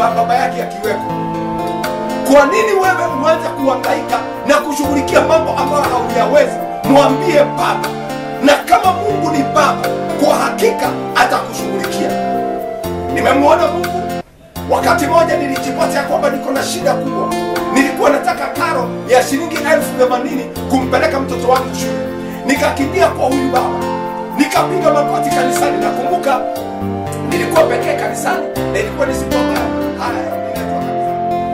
ba- baba yake akiweko kwa nini wewe uanze kuhangaika na kushughulikia mambo ambayo hauyawezi mwambie baba na kama mungu ni baba kwa hakika atakushughulikia nimemwona mungu wakati moja nilijipata ya kwamba niko na shida kubwa nilikuwa nataka karo ya shilingi elfu themanini kumpeleka mtoto wangu shule nikakimbia kwa huyu baba nikapiga magoti kanisani nakumbuka nilikuwa pekee kanisani na ilikuwa ni siku ambayo haya ninaitwa kanisani.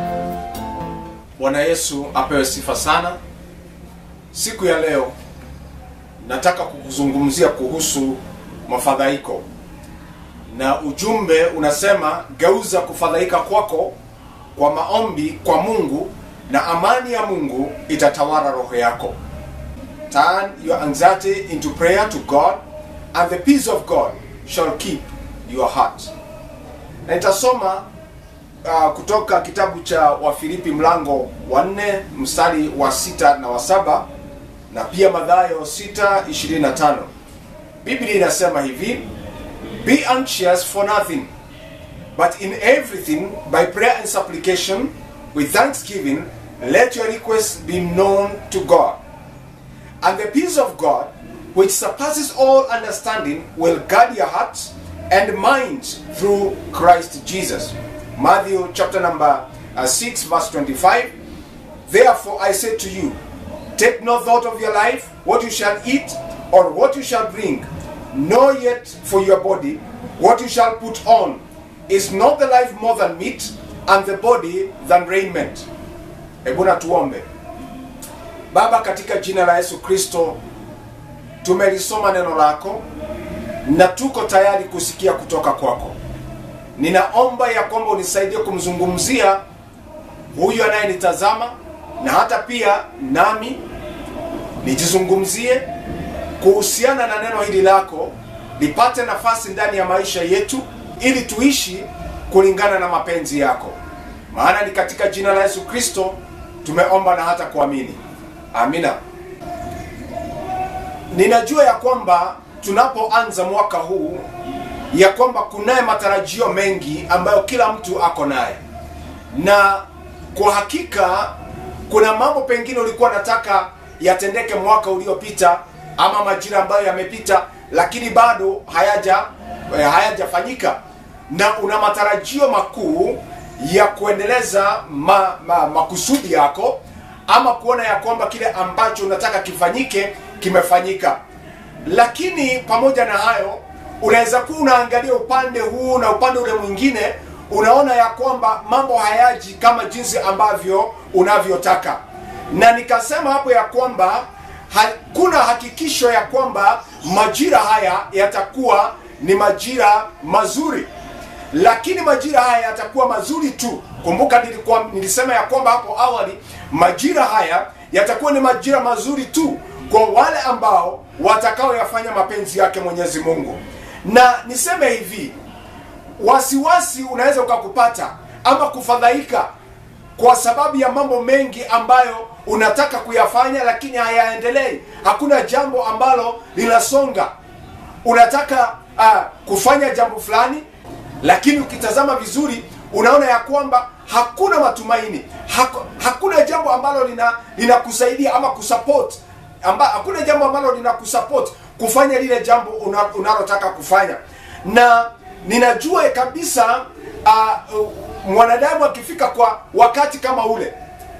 bwana yesu apewe sifa sana siku ya leo nataka kukuzungumzia kuhusu mafadhaiko na ujumbe unasema geuza kufadhaika kwako kwa maombi kwa mungu na amani ya mungu itatawala roho yako turn your anxiety into prayer to god and the peace of god shall keep your heart na nitasoma uh, kutoka kitabu cha wafilipi mlango wa nne mstari wa sita na wa saba na pia madhayo 625 biblia inasema hivi be anxious for nothing but in everything by prayer and supplication with thanksgiving let your requests be known to god and the peace of god which surpasses all understanding will guard your hearts and minds through christ jesus matthew chapter number uh, 6 verse 25 Therefore I say to you, take no thought of your life, what you shall eat, or what you shall drink, nor yet for your body, what you shall put on. Is not the life more than meat, and the body than raiment? Hebu na tuombe. Baba, katika jina la Yesu Kristo, tumelisoma neno lako na tuko tayari kusikia kutoka kwako. Ninaomba ya kwamba unisaidie kumzungumzia huyu anayenitazama na hata pia nami nijizungumzie kuhusiana na neno hili lako lipate nafasi ndani ya maisha yetu ili tuishi kulingana na mapenzi yako maana ni katika jina la yesu kristo tumeomba na hata kuamini amina ninajua ya kwamba tunapoanza mwaka huu ya kwamba kunaye matarajio mengi ambayo kila mtu ako naye na kwa hakika kuna mambo pengine ulikuwa nataka yatendeke mwaka uliopita ama majira ambayo yamepita lakini bado hayaja eh, hayajafanyika na una matarajio makuu ya kuendeleza ma, ma, makusudi yako ama kuona ya kwamba kile ambacho unataka kifanyike kimefanyika lakini pamoja na hayo unaweza kuwa unaangalia upande huu na upande ule mwingine unaona ya kwamba mambo hayaji kama jinsi ambavyo unavyotaka na nikasema hapo ya kwamba hakuna hakikisho ya kwamba majira haya yatakuwa ni majira mazuri lakini majira haya yatakuwa mazuri tu kumbuka nilikuwa, nilisema ya kwamba hapo awali majira haya yatakuwa ni majira mazuri tu kwa wale ambao watakaoyafanya mapenzi yake mwenyezi mungu na niseme hivi wasiwasi unaweza ukakupata ama kufadhaika kwa sababu ya mambo mengi ambayo unataka kuyafanya lakini hayaendelei hakuna jambo ambalo linasonga unataka uh, kufanya jambo fulani lakini ukitazama vizuri unaona ya kwamba hakuna matumaini Haku, hakuna jambo ambalo lina linakusaidia ama kusupport amba, hakuna jambo ambalo linakusupport kufanya lile jambo una- unalotaka kufanya na ninajua kabisa uh, uh, mwanadamu akifika kwa wakati kama ule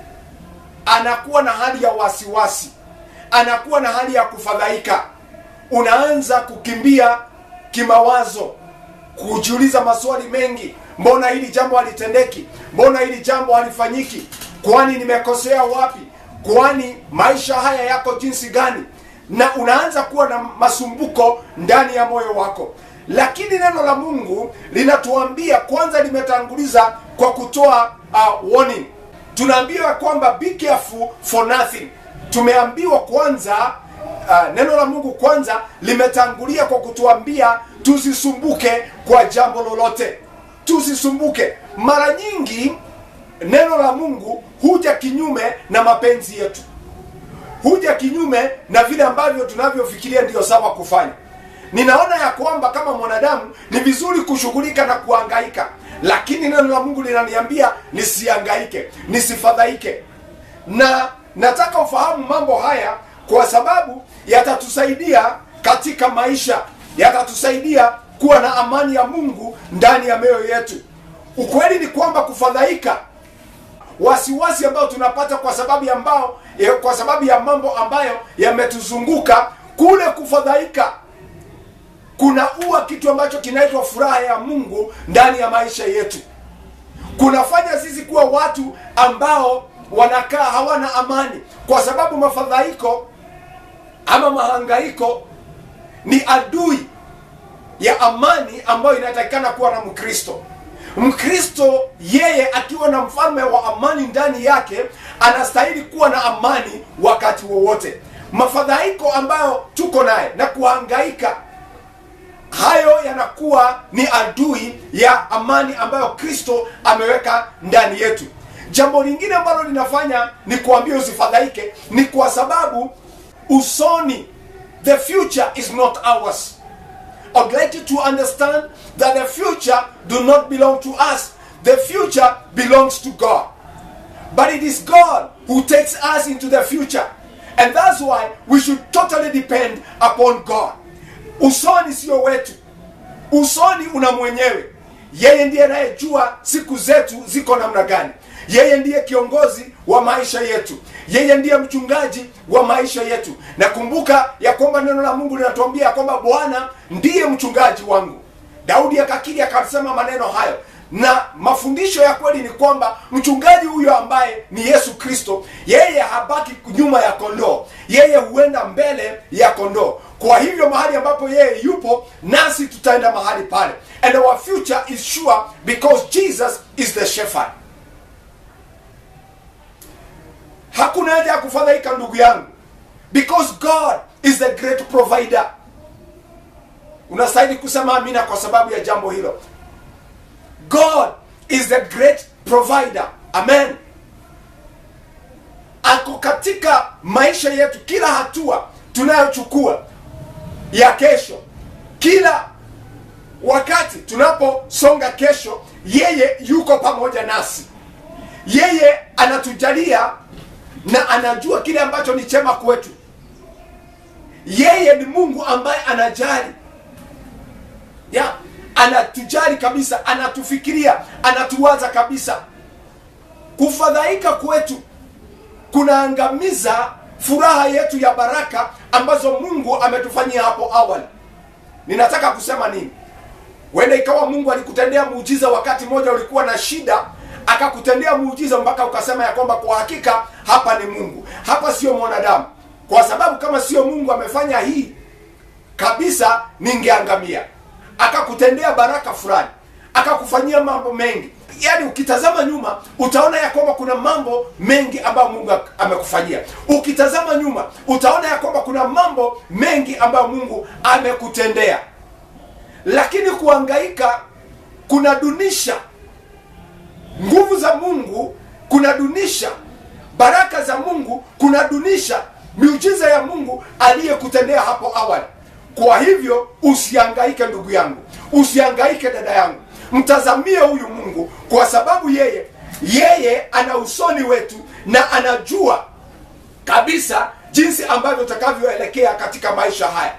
anakuwa na hali ya wasiwasi anakuwa na hali ya kufadhaika unaanza kukimbia kimawazo kujiuliza maswali mengi mbona hili jambo halitendeki mbona hili jambo halifanyiki kwani nimekosea wapi kwani maisha haya yako jinsi gani na unaanza kuwa na masumbuko ndani ya moyo wako lakini neno la mungu linatuambia kwanza limetanguliza kwa kutoa uh, warning tunaambiwa kwamba be careful for nothing tumeambiwa kwanza uh, neno la mungu kwanza limetangulia kwa kutuambia tusisumbuke kwa jambo lolote tusisumbuke mara nyingi neno la mungu huja kinyume na mapenzi yetu huja kinyume na vile ambavyo tunavyofikiria ndiyo sawa kufanya ninaona ya kwamba kama mwanadamu ni vizuri kushughulika na kuangaika lakini neno la mungu linaniambia nisiangaike nisifadhaike na nataka ufahamu mambo haya kwa sababu yatatusaidia katika maisha yatatusaidia kuwa na amani ya mungu ndani ya mioyo yetu ukweli ni kwamba kufadhaika wasiwasi ambao tunapata kwa sababu ya ambao eh, kwa sababu ya mambo ambayo yametuzunguka kule kufadhaika kunaua kitu ambacho kinaitwa furaha ya mungu ndani ya maisha yetu kunafanya sisi kuwa watu ambao wanakaa hawana amani kwa sababu mafadhaiko ama mahangaiko ni adui ya amani ambayo inatakikana kuwa na mkristo mkristo yeye akiwa na mfalme wa amani ndani yake anastahili kuwa na amani wakati wowote mafadhaiko ambayo tuko naye na kuhangaika hayo yanakuwa ni adui ya amani ambayo kristo ameweka ndani yetu jambo lingine ambalo linafanya ni kuambia usifadhaike ni kwa sababu usoni the future is not ours I would like you to understand that the future do not belong to us. The future belongs to God. But it is God who takes us into the future. And that's why we should totally depend upon God. Usoni sio wetu. Usoni una mwenyewe. Yeye ndiye anayejua siku zetu ziko namna gani. Yeye ndiye kiongozi wa maisha yetu. Yeye ndiye mchungaji wa maisha yetu. Na kumbuka ya kwamba neno la Mungu linatuambia ya kwamba Bwana ndiye mchungaji wangu. Daudi akakiri akasema maneno hayo, na mafundisho ya kweli ni kwamba mchungaji huyo ambaye ni Yesu Kristo, yeye habaki nyuma ya kondoo, yeye huenda mbele ya kondoo. Kwa hivyo mahali ambapo yeye yupo, nasi tutaenda mahali pale, and our future is sure because Jesus is the shepherd. Hakuna haja ya kufadhaika ndugu yangu, because God is the great provider. Unastahili kusema amina kwa sababu ya jambo hilo. God is the great provider. Amen. Ako katika maisha yetu, kila hatua tunayochukua ya kesho, kila wakati tunaposonga kesho, yeye yuko pamoja nasi. Yeye anatujalia na anajua kile ambacho ni chema kwetu. Yeye ni Mungu ambaye anajali ya anatujali kabisa, anatufikiria, anatuwaza kabisa. Kufadhaika kwetu kunaangamiza furaha yetu ya baraka ambazo Mungu ametufanyia hapo awali. Ninataka kusema nini? Wenda ikawa Mungu alikutendea muujiza wakati mmoja ulikuwa na shida, akakutendea muujiza mpaka ukasema ya kwamba kwa hakika hapa ni Mungu, hapa sio mwanadamu, kwa sababu kama sio Mungu amefanya hii kabisa, ningeangamia. Akakutendea baraka fulani, akakufanyia mambo mengi. Yaani ukitazama nyuma utaona ya kwamba kuna mambo mengi ambayo Mungu amekufanyia. Ukitazama nyuma utaona ya kwamba kuna mambo mengi ambayo Mungu amekutendea, lakini kuhangaika kunadunisha nguvu za Mungu, kunadunisha baraka za Mungu, kunadunisha miujiza ya Mungu aliyekutendea hapo awali. Kwa hivyo usihangaike ndugu yangu, usihangaike dada yangu, mtazamie huyu Mungu kwa sababu yeye yeye ana usoni wetu na anajua kabisa jinsi ambavyo utakavyoelekea katika maisha haya.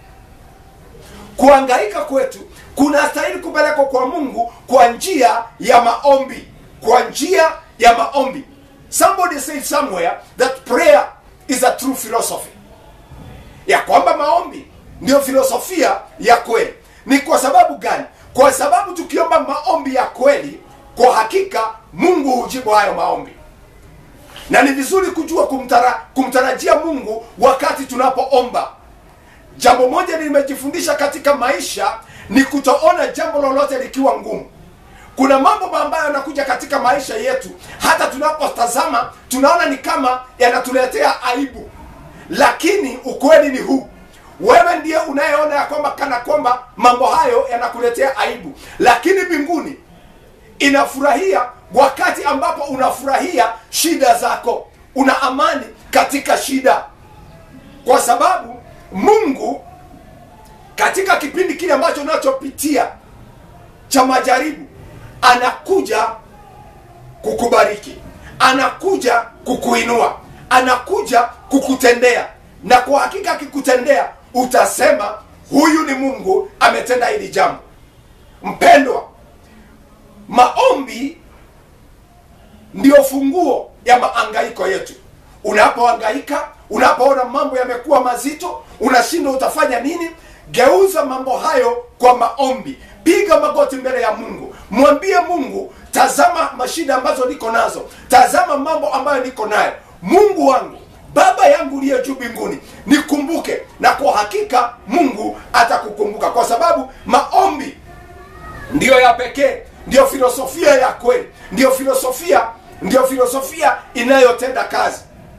Kuhangaika kwetu kunastahili kupelekwa kwa Mungu kwa njia ya maombi, kwa njia ya maombi. Somebody said somewhere that prayer is a true philosophy, ya kwamba maombi ndio filosofia ya kweli. Ni kwa sababu gani? Kwa sababu tukiomba maombi ya kweli, kwa hakika Mungu hujibu hayo maombi, na ni vizuri kujua kumtara, kumtarajia Mungu wakati tunapoomba. Jambo moja nimejifundisha katika maisha ni kutoona jambo lolote likiwa ngumu. Kuna mambo ambayo yanakuja katika maisha yetu, hata tunapotazama tunaona ni kama yanatuletea aibu, lakini ukweli ni huu wewe ndiye unayeona ya kwamba kana kwamba mambo hayo yanakuletea aibu, lakini mbinguni inafurahia wakati ambapo unafurahia shida zako, una amani katika shida, kwa sababu Mungu katika kipindi kile ambacho unachopitia cha majaribu anakuja kukubariki anakuja kukuinua anakuja kukutendea na kwa hakika akikutendea utasema huyu ni mungu ametenda hili jambo mpendwa maombi ndio funguo ya maangaiko yetu unapoangaika unapoona mambo yamekuwa mazito unashindwa utafanya nini geuza mambo hayo kwa maombi piga magoti mbele ya mungu mwambie mungu tazama mashida ambazo niko nazo tazama mambo ambayo niko nayo mungu wangu baba yangu uliye juu mbinguni nikumbuke na kwa hakika mungu atakukumbuka kwa sababu maombi ndiyo ya pekee ndiyo filosofia ya kweli ndiyo filosofia ndiyo filosofia inayotenda kazi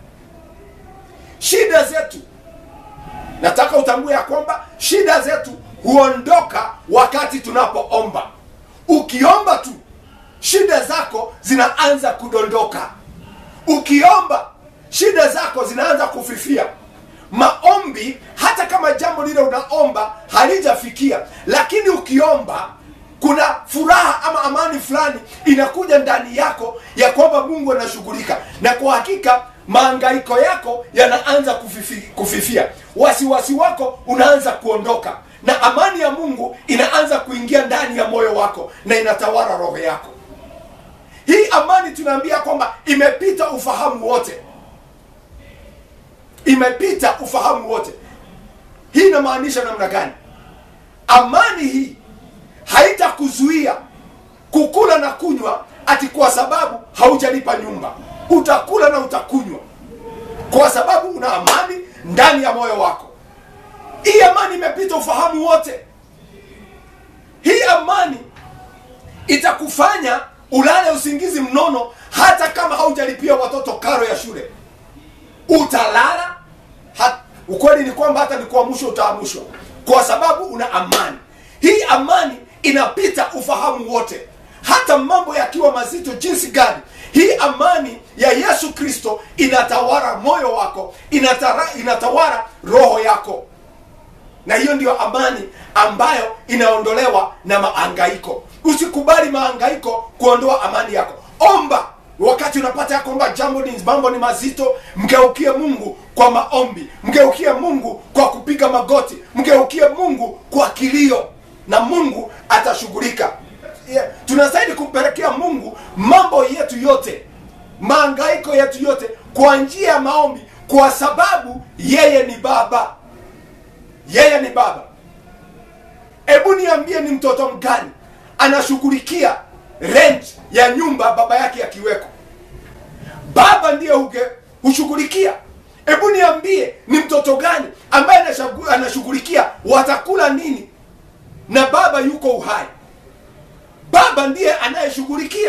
shida zetu nataka utambue ya kwamba shida zetu huondoka wakati tunapoomba ukiomba tu shida zako zinaanza kudondoka ukiomba shida zako zinaanza kufifia maombi hata kama jambo lile unaomba halijafikia lakini ukiomba kuna furaha ama amani fulani inakuja ndani yako ya kwamba mungu anashughulika na kwa hakika maangaiko yako yanaanza kufifi, kufifia wasiwasi wako unaanza kuondoka na amani ya mungu inaanza kuingia ndani ya moyo wako na inatawala roho yako hii amani tunaambia kwamba imepita ufahamu wote imepita ufahamu wote hii inamaanisha namna gani amani hii haitakuzuia kukula na kunywa ati kwa sababu haujalipa nyumba utakula na utakunywa kwa sababu una amani ndani ya moyo wako hii amani imepita ufahamu wote hii amani itakufanya ulale usingizi mnono hata kama haujalipia watoto karo ya shule utalala ha, ukweli ni kwamba hata nikuamshwa utaamushwa kwa sababu una amani hii amani inapita ufahamu wote hata mambo yakiwa mazito jinsi gani hii amani ya yesu kristo inatawara moyo wako inatara, inatawara roho yako na hiyo ndiyo amani ambayo inaondolewa na maangaiko usikubali maangaiko kuondoa amani yako omba wakati unapata ya kwamba jambo ni mambo ni mazito mgeukie mungu kwa maombi mgeukie mungu kwa kupiga magoti mgeukie mungu kwa kilio na mungu atashughulika yeah. tunastahili kumpelekea mungu mambo yetu yote maangaiko yetu yote kwa njia ya maombi kwa sababu yeye ni baba yeye ni baba hebu niambie ni mtoto mgani anashughulikia rent ya nyumba baba yake akiweko baba ndiye huge hushughulikia hebu niambie ni mtoto gani ambaye anashagu- anashughulikia watakula nini na baba yuko uhai baba ndiye anayeshughulikia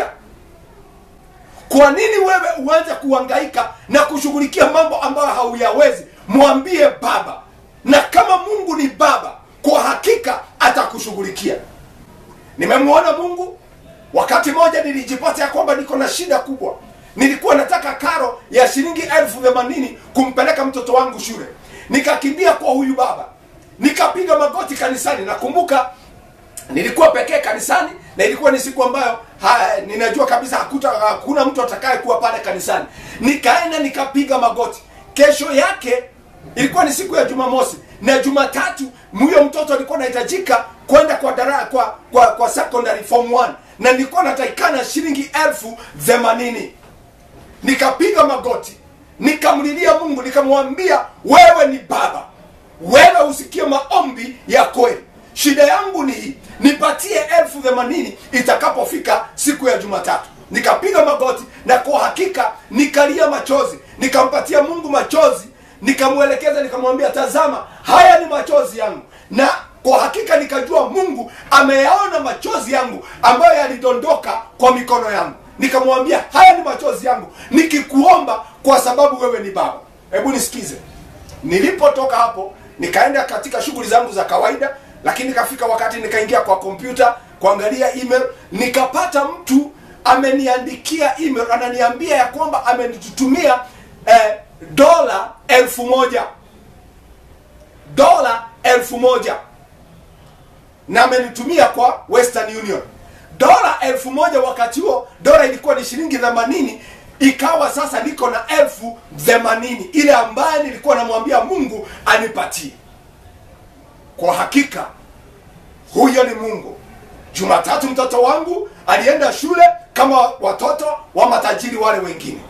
kwa nini wewe uanze kuhangaika na kushughulikia mambo ambayo hauyawezi mwambie baba na kama mungu ni baba kwa hakika atakushughulikia nimemwona mungu wakati moja nilijipata ya kwamba niko na shida kubwa nilikuwa nataka karo ya shilingi elfu themanini kumpeleka mtoto wangu shule nikakimbia kwa huyu baba nikapiga magoti kanisani nakumbuka nilikuwa pekee kanisani na ilikuwa ni siku ambayo ha, ninajua kabisa hakuta, hakuna mtu atakaye kuwa pale kanisani nikaenda nikapiga magoti kesho yake ilikuwa ni siku ya jumamosi na jumatatu huyo mtoto alikuwa anahitajika kwenda kwa dara, kwa, kwa kwa secondary form 1 na nilikuwa natakikana shilingi elfu themanini nikapiga magoti nikamlilia mungu nikamwambia wewe ni baba wewe usikie maombi ya kweli shida yangu ni hii nipatie elfu themanini itakapofika siku ya jumatatu nikapiga magoti na kwa hakika nikalia machozi nikampatia mungu machozi nikamwelekeza nikamwambia tazama haya ni machozi yangu na kwa hakika nikajua mungu ameyaona machozi yangu ambayo yalidondoka kwa mikono yangu nikamwambia haya ni machozi yangu nikikuomba kwa sababu wewe ni baba hebu nisikize nilipotoka hapo nikaenda katika shughuli zangu za kawaida lakini kafika wakati nikaingia kwa kompyuta kuangalia email nikapata mtu ameniandikia email ananiambia ya kwamba amenitumia eh, dola elfu moja dola elfu moja na amenitumia kwa western union dola elfu moja wakati huo dola ilikuwa ni shilingi themanini ikawa sasa niko na elfu themanini ile ambaye nilikuwa namwambia mungu anipatie kwa hakika huyo ni mungu jumatatu mtoto wangu alienda shule kama watoto wa matajiri wale wengine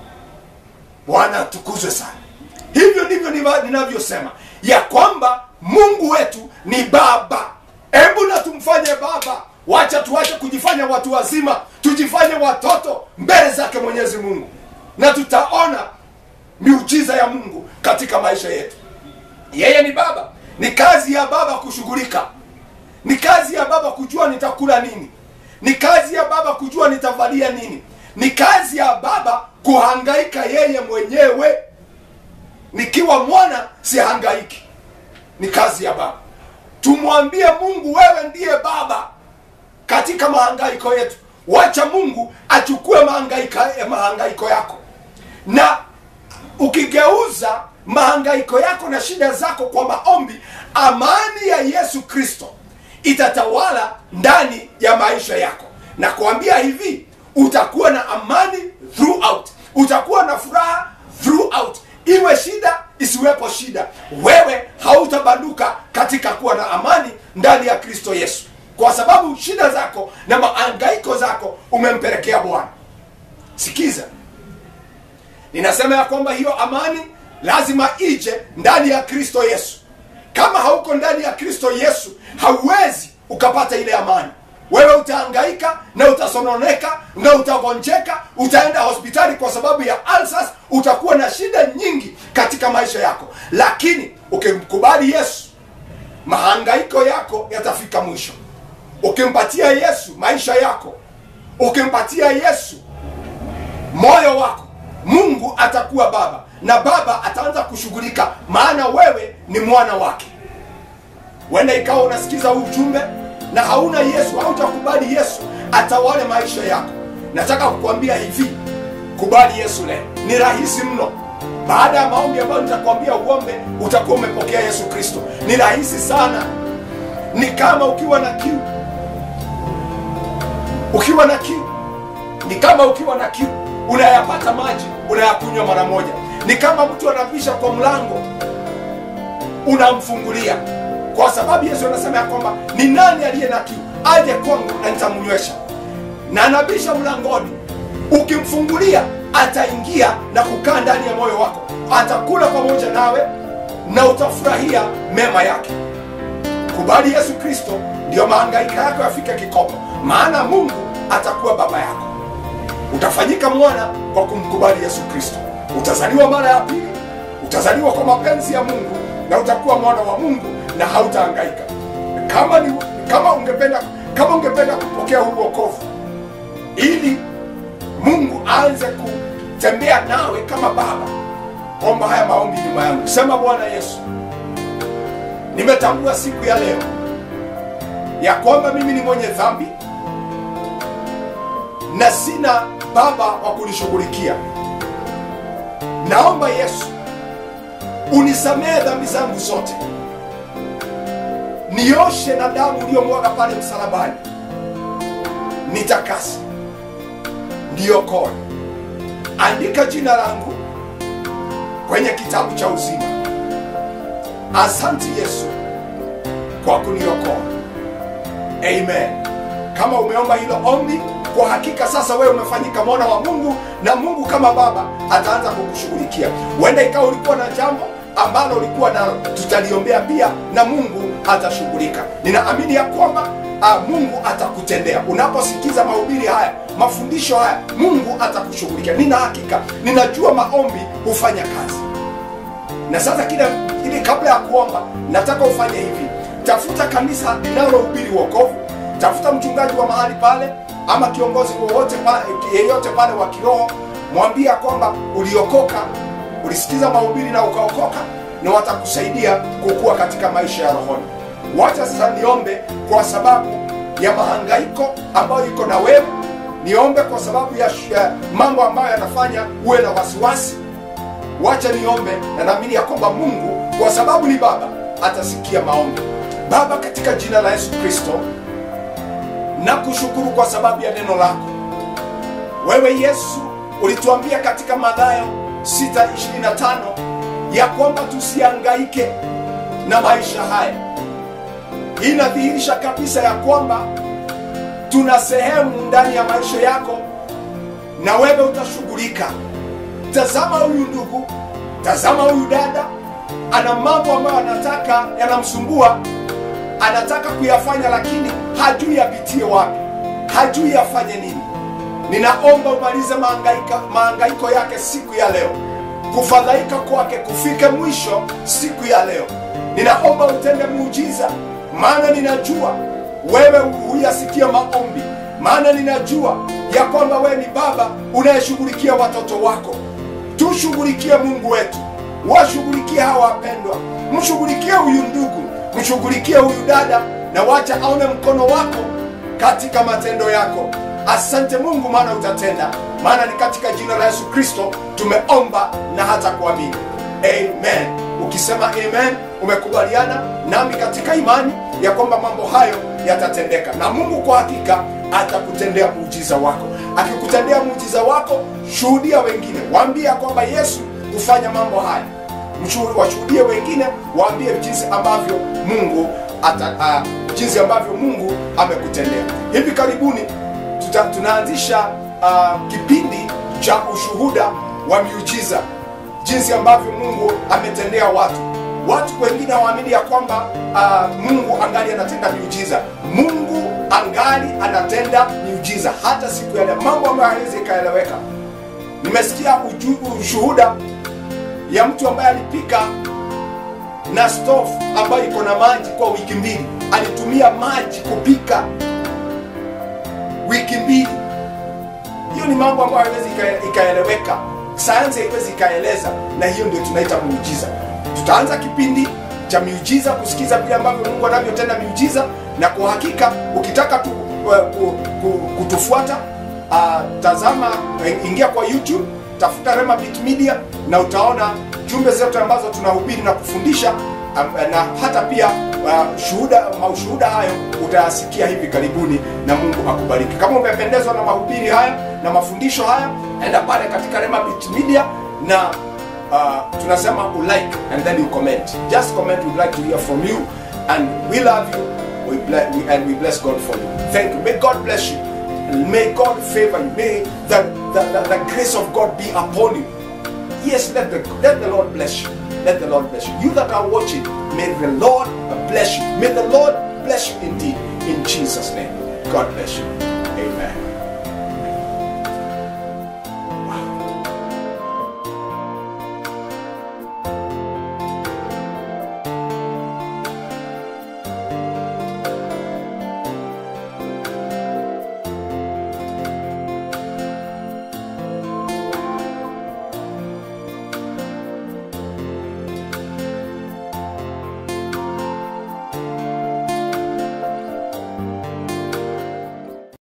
bwana atukuzwe sana hivyo ndivyo niva- ninavyosema ya kwamba mungu wetu ni baba hebu na tumfanye baba wacha tuache kujifanya watu wazima tujifanye watoto mbele zake mwenyezi mungu na tutaona miujiza ya mungu katika maisha yetu yeye ni baba ni kazi ya baba kushughulika ni kazi ya baba kujua nitakula nini ni kazi ya baba kujua nitavalia nini ni kazi ya baba kuhangaika yeye mwenyewe nikiwa mwana sihangaiki ni kazi ya baba tumwambie mungu wewe ndiye baba katika mahangaiko yetu wacha mungu achukue mahangaika, mahangaiko yako na ukigeuza mahangaiko yako na shida zako kwa maombi amani ya yesu kristo itatawala ndani ya maisha yako na kuambia hivi utakuwa na amani throughout utakuwa na furaha throughout iwe shida isiwepo shida wewe hautabanduka katika kuwa na amani ndani ya kristo yesu kwa sababu shida zako na maangaiko zako umempelekea bwana sikiza ninasema ya kwamba hiyo amani lazima ije ndani ya kristo yesu kama hauko ndani ya kristo yesu hauwezi ukapata ile amani wewe utahangaika na utasononeka na utagonjeka utaenda hospitali kwa sababu ya ulcers utakuwa na shida nyingi katika maisha yako lakini ukimkubali yesu mahangaiko yako yatafika mwisho ukimpatia yesu maisha yako ukimpatia yesu moyo wako mungu atakuwa baba na baba ataanza kushughulika maana wewe ni mwana wake wenda ikawa unasikiza huu ujumbe na hauna yesu hautakubali yesu atawale maisha yako nataka kukwambia hivi kubali yesu leo ni rahisi mno baada ya maombi ambayo nitakwambia uombe utakuwa umepokea yesu kristo ni rahisi sana ni kama ukiwa na kiu ukiwa na kiu ni kama ukiwa na kiu unayapata maji unayakunywa mara moja ni kama mtu anapisha kwa mlango unamfungulia kwa sababu yesu anasema ya kwamba ni nani aliye na kiu aje kwangu na nitamnywesha na anabisha mlangoni ukimfungulia ataingia na kukaa ndani ya moyo wako atakula pamoja nawe na utafurahia mema yake kubali yesu kristo ndiyo mahangaika yako yafike kikomo maana mungu atakuwa baba yako utafanyika mwana kwa kumkubali yesu kristo utazaliwa mara ya pili utazaliwa kwa mapenzi ya mungu na utakuwa mwana wa mungu na hautahangaika kama ni, kama ungependa kama ungependa kupokea huu wokovu ili mungu aanze kutembea nawe kama baba omba haya maombi nyuma yangu sema bwana yesu nimetambua siku ya leo ya kwamba mimi ni mwenye dhambi na sina baba wa kunishughulikia naomba yesu unisamehe dhambi zangu zote nioshe na damu uliyomwaga pale msalabani nitakase niokoe andika jina langu kwenye kitabu cha uzima asante yesu kwa kuniokoa amen kama umeomba hilo ombi kwa hakika sasa wewe umefanyika mwana wa mungu na mungu kama baba ataanza kukushughulikia huenda ikawa ulikuwa na jambo ambalo ulikuwa nalo tutaliombea pia na mungu atashughulika ninaamini ya kwamba uh, mungu atakutendea unaposikiza mahubiri haya mafundisho haya mungu atakushughulikia nina hakika ninajua maombi hufanya kazi na sasa kile ili kabla ya kuomba nataka ufanye hivi tafuta kanisa linalohubiri wokovu tafuta mchungaji wa mahali pale ama kiongozi wowote pale yeyote pale wa kiroho mwambia kwamba uliokoka ulisikiza mahubiri na ukaokoka na watakusaidia kukua katika maisha ya rohoni wacha sasa niombe kwa sababu ya mahangaiko ambayo iko na wewe niombe kwa sababu ya, ya mambo ambayo yanafanya uwe na wasiwasi wacha niombe na naamini ya kwamba mungu kwa sababu ni baba atasikia maombi baba katika jina la yesu kristo na kushukuru kwa sababu ya neno lako. Wewe Yesu ulituambia katika Mathayo 6:25 ya kwamba tusihangaike na maisha haya. Hii inadhihirisha kabisa ya kwamba tuna sehemu ndani ya maisha yako na wewe utashughulika. Tazama huyu ndugu, tazama huyu dada, ana mambo ambayo anataka yanamsumbua, anataka kuyafanya, lakini hajui apitie wapi, hajui afanye nini. Ninaomba umalize mahangaika, mahangaiko yake siku ya leo, kufadhaika kwake kufike mwisho siku ya leo. Ninaomba utende muujiza, maana ninajua wewe huyasikia maombi, maana ninajua ya kwamba wewe ni baba unayeshughulikia watoto wako. Tushughulikie Mungu wetu, washughulikie hawa wapendwa, mshughulikie huyu ndugu, mshughulikie huyu dada, na wacha aone mkono wako katika matendo yako. Asante Mungu, maana utatenda, maana ni katika jina la Yesu Kristo tumeomba na hata kuamini, amen. Ukisema amen, umekubaliana nami katika imani ya kwamba mambo hayo yatatendeka, na Mungu kwa hakika atakutendea muujiza wako. Akikutendea muujiza wako, shuhudia wengine, waambie ya kwamba Yesu hufanya mambo haya. Mshuhuri- Washuhudie wengine, waambie jinsi ambavyo Mungu ata, uh, jinsi ambavyo Mungu amekutendea. Hivi karibuni tuta, tunaanzisha uh, kipindi cha ushuhuda wa miujiza, jinsi ambavyo Mungu ametendea watu. Watu wengine hawaamini ya kwamba uh, Mungu angali anatenda miujiza. Mungu angali anatenda miujiza hata siku ya leo, mambo ambayo hawezi ikaeleweka. Nimesikia uju- ushuhuda ya mtu ambaye alipika na stove ambayo iko na maji kwa wiki mbili. Alitumia maji kupika wiki mbili. Hiyo ni mambo ambayo haiwezi ika- ikaeleweka, sayansi haiwezi ikaeleza, na hiyo ndio tunaita muujiza. Tutaanza kipindi cha miujiza, kusikiza vile ambavyo Mungu anavyotenda miujiza, na kwa hakika ukitaka tu, uh, ku, ku, kutufuata uh, tazama, eh, ingia kwa YouTube, tafuta Rema Beat Media na utaona jumbe zetu ambazo tunahubiri na kufundisha um, na hata pia uh, shuhuda maushuhuda hayo utayasikia hivi karibuni, na Mungu akubariki. Kama umependezwa na mahubiri haya na mafundisho haya, enda pale katika Rema Beat Media na uh, tunasema ulike and then you comment. Just comment, we'd like to hear from you and we love you we bless, we, and we bless God for you. Thank you. May God bless you. And may God favor you. May the, the, the, the grace of God be upon you. Yes, let the, let the Lord bless you. Let the Lord bless you. You that are watching, may the Lord bless you. May the Lord bless you indeed. In Jesus' name. God bless you. Amen.